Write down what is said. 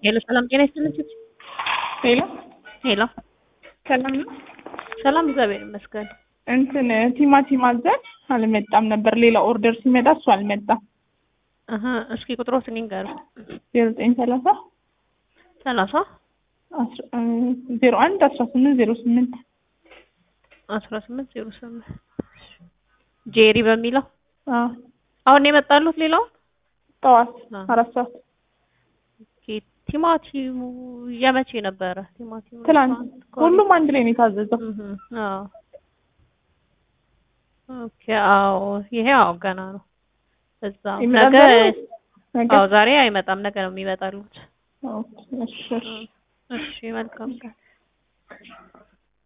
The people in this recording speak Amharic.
ሄሎ ሰላም ጤና ይስጥልኝ። ሄሎ ሄሎ ሰላም ነው። ሰላም እግዚአብሔር ይመስገን። እንትን ቲማቲም አዘን አልመጣም ነበር። ሌላ ኦርደር ሲመጣ እሱ አልመጣም። እህ እስኪ ቁጥሮትን ይንገሩ። ዜሮ ዘጠኝ ሰላሳ ሰላሳ ዜሮ አንድ አስራ ስምንት ዜሮ ስምንት አስራ ስምንት ዜሮ ስምንት ጄሪ በሚለው አዎ አሁን የመጣሉት ሌላው ጠዋት አዎ። አራት ሰዓት ኦኬ ቲማቲሙ የመቼ ነበረ? ቲማቲሙ ትላንት እንኳን- ሁሉም አንድ ላይ ነው የታዘዘው። እህ አዎ ኦኬ አዎ ይሄ አዎ ገና ነው። እዛ ይመጣል ነገ ዛሬ ወይስ ነገ? አዎ ዛሬ አይመጣም፣ ነገ ነው የሚመጣሉት። ኦኬ፣ እሺ እሺ እሺ መልካም ቀን።